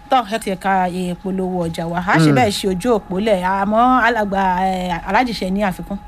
tọ́ ẹ ti ka ìpolówó ọjà wa a ṣe bẹ́ẹ̀ ṣe ojú òpó lẹ̀ àmọ́ alàgbà alájìṣẹ́ ní àfikún.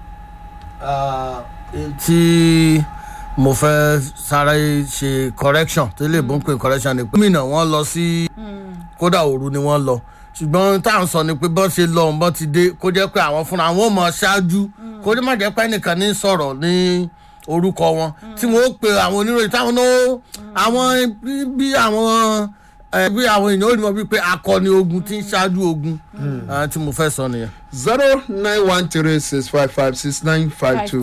tí mo fẹ́ sáré ṣe correction tí lè bó ń pè correction ni pé gómìnà wọn lọ sí kódà òru ni wọ́n lọ ṣùgbọ́n tá à ń sọ ni pé bọ́ ṣe lọ bọ́ ti dé kó jẹ́ pé àwọn fúnra wọn mọ̀ ṣáájú kó jẹ́ má jẹ́ pé ẹnìkan ní sọ̀rọ̀ ní orúkọ wọn tí wọ́n ó pe àwọn oníròyìn táwọn náà àwọn bí àwọn bí àwọn èèyàn ó rí wọn bíi pé akọni ogun tí ń ṣáájú ogun tí mo fẹ́ sọ nìyẹn. zero nine one three six five five six nine five two.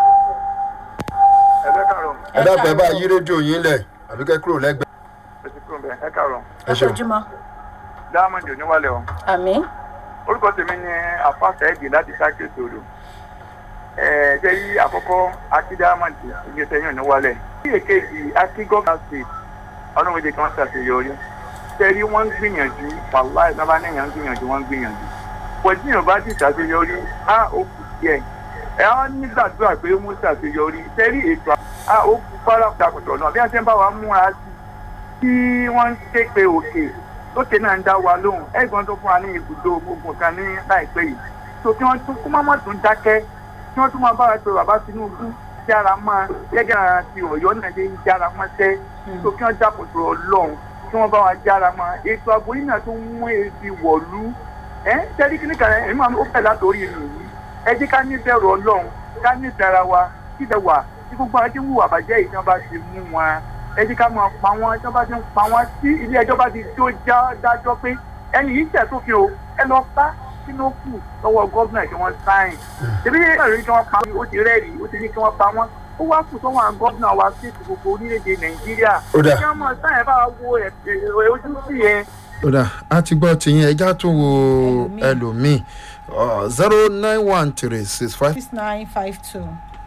ẹ dábàá ẹ bá yí rédíò yín lẹ̀ àbí kẹ́ kúrò lẹ́gbẹ̀ẹ́. ẹ káàárọ̀ ẹ ṣeun. ojúmọ́ diamond oníwálẹ̀ o àmì orúkọ tèmi ni àfàṣà ẹ̀dì láti sákèsì odò ẹ̀ ṣe yí àkọ́kọ́ akí diamond ìgbésẹ̀ yín oníwálẹ̀ ní èkejì akí gọ́ọ̀nà state ọlọ́run èdè kan ṣàṣeyọrí ṣe rí wọ́n ń gbìyànjú wàláì náà bá níyàn ń gbìyànjú wọ́n ń gbìyànjú pẹ̀lú tí yorùbá ti ṣàṣeyọrí á ó kù díẹ̀ ẹ̀ á nígbàdúrà pé ó mú ṣàṣeyọrí ṣe rí ètò á ó kú fárá kùtàkùtà náà bí wọ́n ṣe ń bá wa múra sí tí wọ́n ń ké pe òkè lókè náà ń dá wa lóhùn ẹ̀gbọ́n tó fún wa ní ibùdó gbogbo kan ní láìpẹ́ yìí tó kí wọ́n tún kó má tún dákẹ́ kí wọ́n tún máa bára pé bàbá tinubu jára máa gẹ́gẹ́ ara ti ọ̀yọ́ náà lè jára máa tẹ́ tó kí wọ́n jápòtò ọlọ́run kí wọ́n bá wa jára máa ètò ààbò yìí náà tó ń mú ebi wọ̀lú ẹ̀ tẹ́lí kí ní kàrẹ́ ẹ̀mí máa ó fẹ́ látòrí ìlú yìí ẹ jẹ́ ká níbẹ̀rù ọlọ́run ká níbẹ̀rù ara wa kíbẹ̀ wà tí gbogbo àwọn tí ń hùwà bàjẹ́ yìí tí wọ́n bá ti mú wọn ẹ jẹ́ ká máa pa wọ́n tí wọ́n bá ti ń pa wọ́n tí ilé ẹjọ́ bá ti tó já dájọ́ pé ẹni yìí tẹ̀ sófin o ẹ lọ bá sínú kù lọ́wọ́ gọ́vnà kí wọ́n sáìn ṣèbí ẹ̀rí kí wọ́n pa ó ti rẹ́ẹ̀rí ó ti ní kí wọ́n pa wọ́n ó wá kù sọ́wọ́n àwọn gọ́vnà wa sí gbogbo orílẹ̀-èdè nàìjíríà Ó dà. kí wọ́n mọ̀ sáyẹn bá wo ẹ̀ ẹ̀ ojú sí yẹn ó dà á ti gbọ́ tìyín ẹja tó wo ẹlòmíì zero nine one three six five. six nine five two.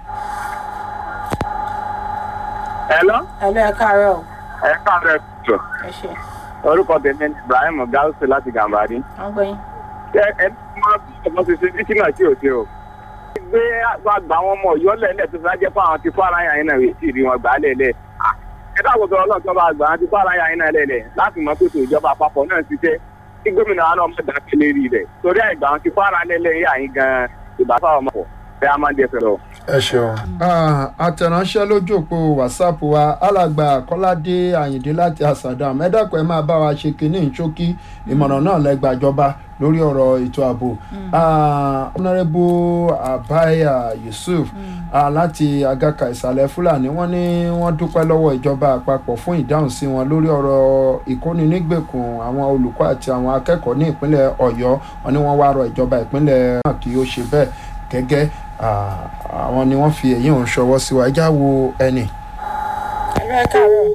ẹ̀lọ́ ẹ̀lọ́ ẹ̀ káàárọ̀ o. ẹ̀ káàárọ̀ tó ẹ ṣe orúkọ tèmi ni ibrahim gausu láti gàmbàdì wọ́n gbọ́ yín. ṣé ẹ máa bí ọmọ ṣe ṣe títí náà tí ò ṣe o. gbé àgbà àwọn ọmọ ọ̀yọ́ lẹ́lẹ̀ tó fẹ́ jẹ́ fún àwọn tí fara yàn yín náà rèé sì rí wọn gbà á lẹ́lẹ̀. Ah, ẹ dáàbò bẹ ọlọ́run tó bá gbà á tí fara yàn yín náà lẹ́lẹ̀ láti mọ pé tó ìjọba àpapọ̀ náà ti ṣe kí gómìnà wa náà mọ̀ dákẹ́ lérí rẹ̀ torí àìgbà àwọn tí fara lẹ́lẹ̀ yà yín gan ìgbà fáwọn ọmọ pọ̀ bẹ́ẹ̀ á máa ń dẹ fẹ́ lọ. ẹ ṣeun. àtẹ̀ránṣẹ́ lójú òpó whatsapp wa alàgbà kọ́ládé àyìndé láti àṣàdàm ẹ dákun ẹ máa bá wa ṣe kínní ìṣókí ìmọ̀ràn náà lẹ́gbàjọba lórí ọ̀rọ̀ ètò ààbò honourable abaya yusuf ah, láti agaka ìsàlẹ̀ fúlàní wọ́n ní wọ́n dúpẹ́ lọ́wọ́ ìjọba àpapọ̀ fún ìdáhùn sí wọn lórí ọ̀rọ̀ ìkóninígbèkùn àwọn olùkọ́ àti àwọn akẹ́kọ̀ọ́ ní ìpínlẹ̀ ọ̀yọ́ wọn ni wọ́n wá rọ ìjọba ìpínlẹ̀ náà kí ó ṣe bẹ́ẹ̀ gẹ́gẹ́ ah, àwọn ni wọ́n fi èyí òun ṣọwọ́ sí wa ẹjá wo ẹnì ẹ̀lọ́ ẹ̀ káàárọ̀.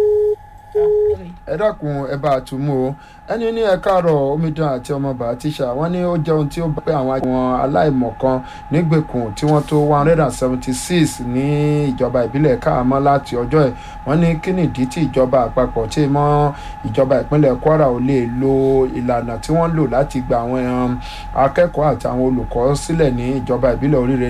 ẹ dákun ẹ bá a tún mú o ẹni ní ẹ káàárọ̀ omidan àti ọmọọba tíṣà wọn ní ó jẹun tí ó bá pé àwọn àwọn aláìmọ̀kan nígbèkùn tí wọ́n tó one hundred and seventy six ní ìjọba ìbílẹ̀ káàmọ́ láti ọjọ́ ẹ̀ wọ́n ní kí nìdí tí ìjọba àpapọ̀ tí mọ́ ìjọba ìpínlẹ̀ kwara ò lè lo ìlànà tí wọ́n lò láti gba àwọn um, akẹ́kọ̀ọ́ àti àwọn olùkọ́ sílẹ̀ ní ìjọba ìbílẹ̀ oríire